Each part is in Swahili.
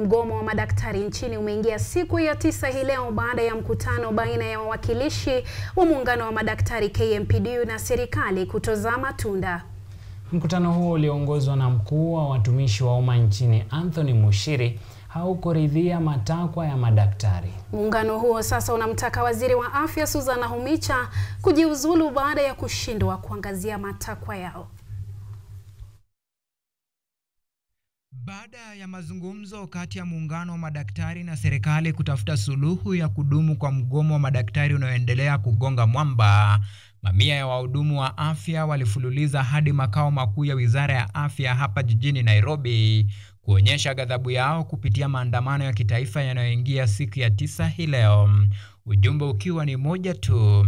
Mgomo wa madaktari nchini umeingia siku ya tisa hii leo baada ya mkutano baina ya wawakilishi wa muungano wa madaktari KMPDU na serikali kutozaa matunda. Mkutano huo ulioongozwa na mkuu wa watumishi wa umma nchini Anthony Mushiri haukuridhia matakwa ya madaktari. Muungano huo sasa unamtaka waziri wa afya Susan Nakhumicha kujiuzulu baada ya kushindwa kuangazia matakwa yao. Baada ya mazungumzo kati ya muungano wa madaktari na serikali kutafuta suluhu ya kudumu kwa mgomo wa madaktari unaoendelea kugonga mwamba, mamia ya wahudumu wa afya walifululiza hadi makao makuu ya Wizara ya Afya hapa jijini Nairobi kuonyesha ghadhabu yao kupitia maandamano ya kitaifa yanayoingia siku ya tisa hii leo, ujumbe ukiwa ni moja tu.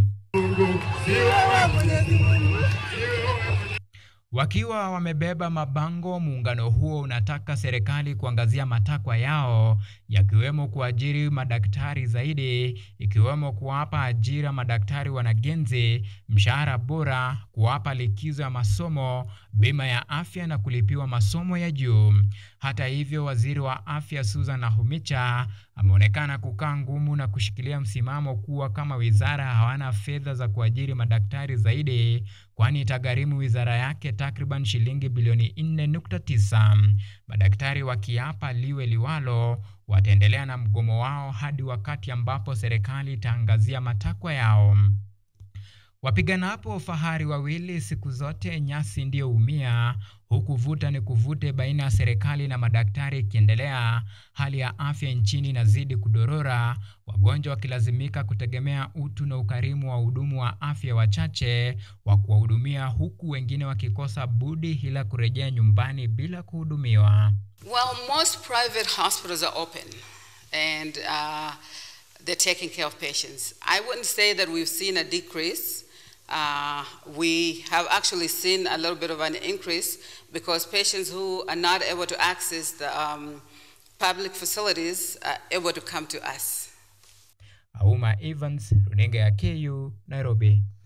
Wakiwa wamebeba mabango, muungano huo unataka serikali kuangazia matakwa yao yakiwemo kuajiri madaktari zaidi, ikiwemo kuwapa ajira madaktari wanagenzi, mshahara bora, kuwapa likizo ya masomo, bima ya afya na kulipiwa masomo ya juu. Hata hivyo, waziri wa afya Susan Nakhumicha ameonekana kukaa ngumu na kushikilia msimamo kuwa kama wizara hawana fedha za kuajiri madaktari zaidi, kwani itagharimu wizara yake takriban shilingi bilioni 4.9. Madaktari wakiapa liwe liwalo, wataendelea na mgomo wao hadi wakati ambapo serikali itaangazia matakwa yao. Wapiganapo fahari wawili siku zote nyasi ndiyo umia, huku vuta ni kuvute baina ya serikali na madaktari ikiendelea. Hali ya afya nchini inazidi kudorora, wagonjwa wakilazimika kutegemea utu na ukarimu wa wahudumu wa afya wachache wa kuwahudumia, huku wengine wakikosa budi ila kurejea nyumbani bila kuhudumiwa. Well, most private hospitals are open and uh, they're taking care of patients. I wouldn't say that we've seen a decrease. Uh, we have actually seen a little bit of an increase because patients who are not able to access the um, public facilities are able to come to us. Auma Evans, runinga ya KU, Nairobi.